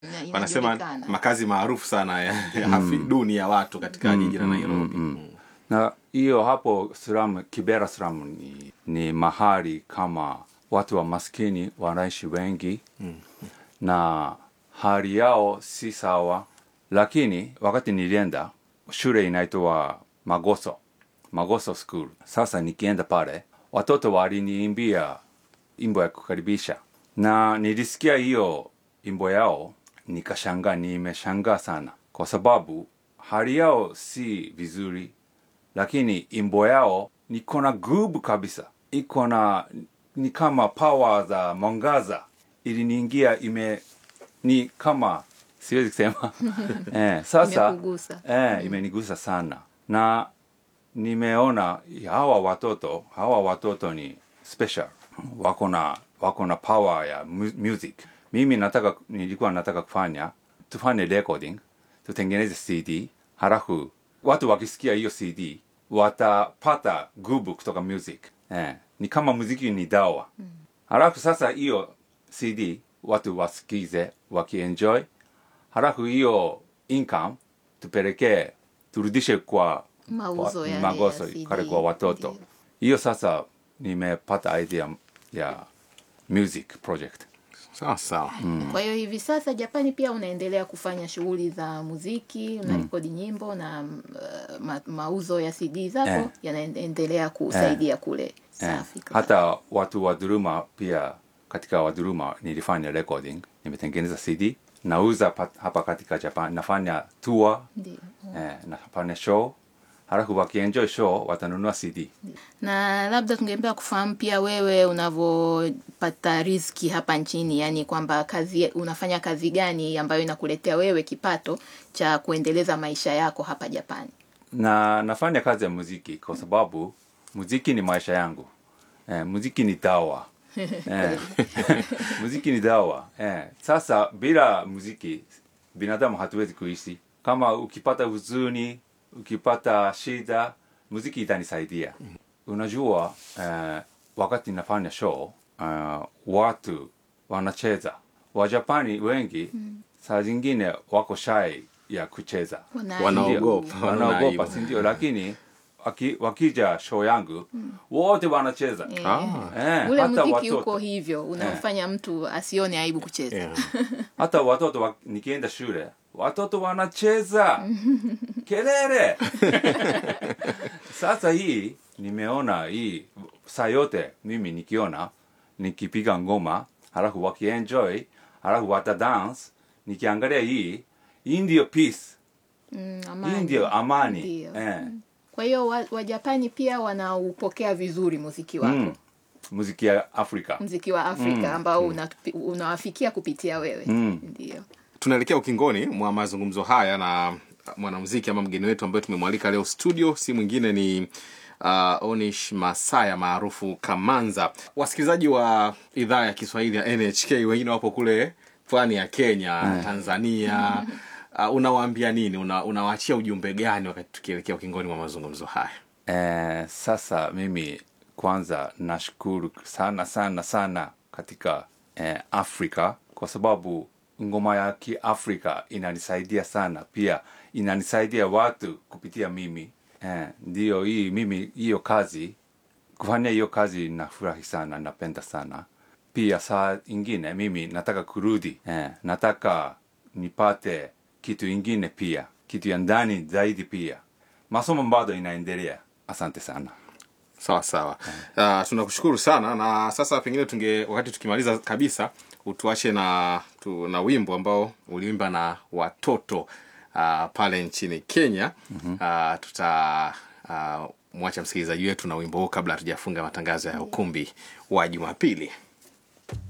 Ina- wanasema inajulikana. makazi maarufu sana ya, ya hafi duni ya watu katika jiji la Nairobi. Mm. na hiyo hapo slum, Kibera slum ni, ni mahali kama watu wa maskini wanaishi wengi na hali yao si sawa, lakini wakati nilienda shule inaitwa Magoso, Magoso School. Sasa nikienda pale watoto waliniimbia imbo ya kukaribisha na nilisikia hiyo imbo yao nikashangaa, nimeshangaa sana kwa sababu hali yao si vizuri, lakini imbo yao niko na gubu kabisa, iko na ni kama power za mwangaza iliniingia, ime ni kama siwezi kusema eh, sasa Imekugusa. eh, imenigusa sana na nimeona hawa watoto hawa watoto ni special wako na wako na power ya mu- music mimi nataka nilikuwa nataka kufanya tufanye recording tutengeneze cd halafu watu wakisikia hiyo cd watapata gubu kutoka music eh, ni kama muziki ni dawa halafu sasa hiyo cd watu wasikize wakienjoy halafu hiyo income tupelekee turudishe kwa Mauzo wa- yale magoso ya CD. kale kwa watoto Ndio. hiyo sasa nimepata idea ya music project Sawa sawa. Kwa hiyo hivi sasa Japani pia unaendelea kufanya shughuli za muziki, unarekodi nyimbo na mm, uh, ma, mauzo ya CD zako Eh. yanaendelea kusaidia kule eh, safi. kabisa. hata watu wa dhuluma pia katika wadhuluma nilifanya recording nimetengeneza cd nauza pat- hapa katika japan nafanya tour Ndio. eh, nafanya show halafu wakienjoy show watanunua cd na labda tungependa kufahamu pia wewe unavyopata riziki hapa nchini, yani kwamba kazi unafanya kazi gani ambayo inakuletea wewe kipato cha kuendeleza maisha yako hapa Japani. na nafanya kazi ya muziki kwa sababu muziki ni maisha yangu eh, muziki ni dawa eh, muziki ni dawa eh. Sasa bila muziki binadamu hatuwezi kuishi. Kama ukipata huzuni, ukipata shida, muziki itanisaidia. Unajua eh, wakati nafanya show eh, watu wanacheza Wajapani wengi saa zingine wako shy ya kucheza Wana- Wanaogopa, Ndio, wanaona wanaogopa aibu. si ndio lakini waki, wakija show yangu wote wanacheza Eh, Eh, ule hata muziki watoto. uko hivyo unamfanya mtu asione aibu kucheza. Yeah. hata watoto wa, nikienda shule watoto wanacheza kelele sasa hii nimeona hii saa yote mimi nikiona nikipiga ngoma halafu wakienjoy halafu wata dance nikiangalia hii hii ndio peace Mm, hii amani. ndio amani Ndio. eh. Kwa hiyo wa- Wajapani pia wanaupokea vizuri muziki wako mm. muziki ya afrika muziki wa Afrika ambao unatupi- unawafikia kupitia wewe Mm. ndio. Tunaelekea ukingoni mwa mazungumzo haya na mwanamuziki ama mgeni wetu ambaye tumemwalika leo studio, si mwingine ni uh, Onish Masaya maarufu Kamanza. Wasikilizaji wa idhaa ya Kiswahili ya NHK wengine wapo kule pwani ya Kenya, Tanzania. Uh, unawaambia nini? Una, unawaachia ujumbe gani wakati tukielekea ukingoni mwa mazungumzo haya? Eh, sasa mimi kwanza nashukuru sana sana sana katika eh, Afrika kwa sababu ngoma ya Kiafrika inanisaidia sana, pia inanisaidia watu kupitia mimi eh, ndio hii mimi hiyo kazi kufanya hiyo kazi nafurahi sana, napenda sana pia. Saa ingine mimi nataka kurudi eh, nataka nipate kitu ingine pia, kitu ya ndani zaidi pia. Masomo bado inaendelea. Asante sana. Sawa sawa. Uh, tunakushukuru sana na sasa pengine tunge wakati tukimaliza kabisa utuache na tu, na wimbo ambao uliimba na watoto uh, pale nchini Kenya. Uh, tuta uh, mwacha msikilizaji wetu na wimbo huu kabla hatujafunga matangazo ya ukumbi wa Jumapili.